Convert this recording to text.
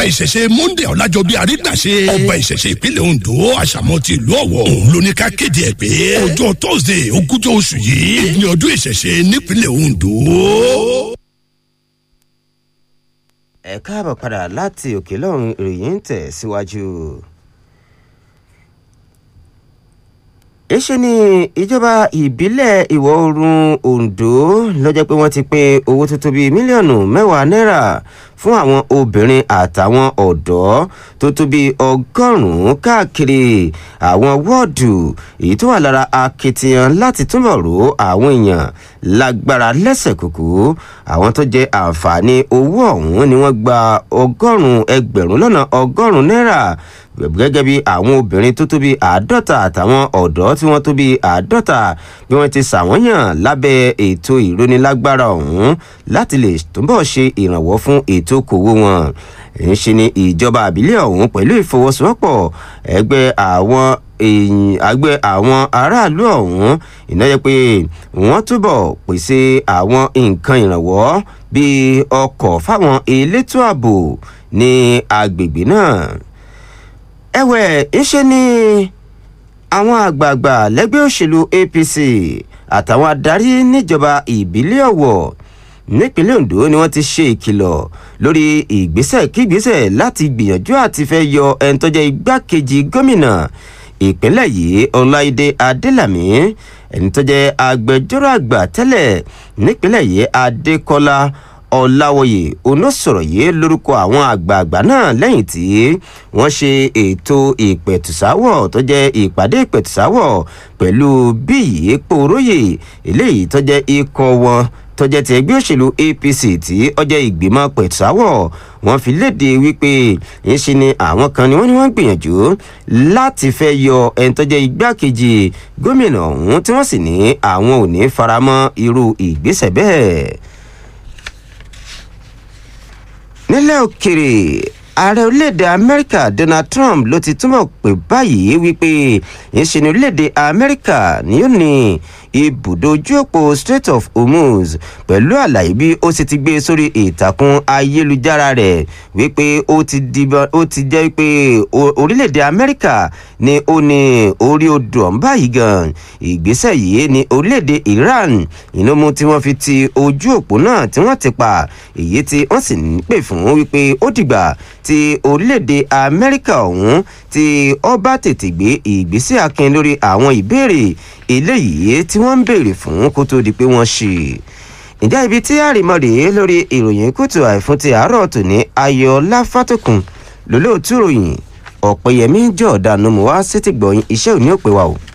ìṣẹ̀ṣe monday ọ̀làjọbí àrígbàṣe ọba ìṣẹ̀ṣe ìpínlẹ̀ ondo àṣàmọ́ ti ìlú ọ̀wọ̀ òun ló ní ká kéde ẹ̀ pé ọjọ́ thursday ogúnjọ́ oṣù yìí ní ọdún ìṣẹ̀ṣe nípínlẹ̀ ondo. ẹ káàbọ̀ padà láti òkè lọ́run ìròyìn ń tẹ̀ síwájú. èṣe ni ìjọba ìbílẹ̀ ìwọ̀ oòrùn ondo lọ́jọ́ pé wọ́n ti pín owó tó tó bíi mílíọ̀nù mẹ́wàá náírà fún àwọn obìnrin àtàwọn ọ̀dọ́ tó tó bíi ọgọ́rùn-ún káàkiri àwọn wọ́ọ̀dù èyí tó wà lára akitiyan láti túbọ̀ ro àwọn èèyàn lágbára lẹ́sẹ̀ kúkú àwọn tó jẹ àǹfààní owó ọ̀hún ni wọ́n gba ọgọ́rùn-ún ẹgbẹ̀rún lọ́nà ọgọ́rùn-ún náírà gẹ́gẹ́ bí àwọn obìnrin tó tó bí àádọ́ta àtàwọn ọ̀dọ́ tí wọ́n tó bí àádọ́ta bí wọ́n ti ṣàwọ́yàn lábẹ́ ètò ìrónilágbára ọ̀hún láti lè túbọ̀ ṣe ìrànwọ́ fún ètò okòwò wọn ń ṣe ni ìjọba àbílẹ̀ ọ̀hún pẹ̀lú ìfọwọ́sowọ́pọ̀ ẹgbẹ́ àwọn èyìn àgbẹ̀ àwọn aráàlú ọ̀hún ìnáyẹ pé wọ́n túbọ̀ pèsè àwọn nǹkan ìrànwọ́ bíi ọkọ̀ fáwọn elétò ààbò ní agbègbè náà ẹ̀wẹ̀ ńṣe ni àwọn àgbààgbà lẹ́gbẹ́ òṣèlú apc àtàwọn adarí níjọba ìbílẹ̀ ọ̀wọ̀ nípínlẹ̀ ondo ni wọ́n ti ṣe ìkìlọ̀ lórí ìgbésẹ̀ kígbésẹ̀ láti gbìyànjú àti fẹ́ yọ ẹni tó jẹ́ igbákejì gómìnà ìpínlẹ̀ yìí ọláìdé adélàmí ẹni tó jẹ́ agbẹjọ́rò àgbà tẹ́lẹ̀ nípínlẹ̀ yìí adékọ́lá ọ̀làwọ̀yè onísọ̀rọ̀ yìí lórúkọ àwọn àgbààgbà náà lẹ́yìn tí wọ́n ṣe ètò ìpẹ̀tùsáwọ̀ tó jẹ́ ìpàdé ìpẹ̀tùsáwọ̀ pẹ̀lú bíyì pòróyè eléyìí tó jẹ́ ikọ̀ wọn tó jẹ́ ti ẹgbẹ́ òṣèlú apc tí ọjọ́ ìgbìmọ̀ pẹ̀tùsáwọ̀ wọ́n fi léde wípé ńṣe ni àwọn kan ni wọ́n ní wọ́n gbìyànjú láti fẹ́ yọ ẹni tó jẹ́ igbákejì gómìnà ọ̀hún tí wọ́n sì ní àwọn ò ní faramọ́ irú ìgbésẹ̀ bẹ́ẹ̀ nílẹ̀ òkèrè ààrẹ orílẹ̀-èdè amẹ́ríkà donald trump ló ti túmọ̀ pé báyìí wípé ìṣe ní orílẹ̀-èdè amẹ́ríkà ni ó ní ibùdó ojú òpó strait of hormuz pẹ̀lú àlàyé bí ó sì ti gbé sórí ìtàkùn ayélujára rẹ̀ wípé ó ti jẹ́ pé orílẹ̀-èdè amẹ́ríkà ni ó ní orí odò ọ̀hún báyìí gan ìgbésẹ̀ yìí ní orílẹ̀-èdè iran inú mú tí wọ́n fi ti ojú òpó náà tí wọ́n ti pa èyí tí wọ́n sì ń pè fún wípé ó dìgbà tí orílẹ̀-èdè amẹ́ríkà ọ̀hún tí ó bá tètè gbé ìgbésẹ̀ akin lórí àwọn ìbéèrè eléyìí tí wọ́n ń béèrè fún kó tó di pé wọ́n ṣe ǹjẹ́ ibi tí àrìmọ́ rèé lórí ìròyìn kùtù àìfún ti àárọ̀ tòní ayọ̀ọ́lá fátòkùn lólóòtú ròyìn ọ̀pẹ̀yẹmí jọ̀ọ́dánù mọ́ wá sétìgbọ̀yìn iṣẹ́ òní òpè wa o.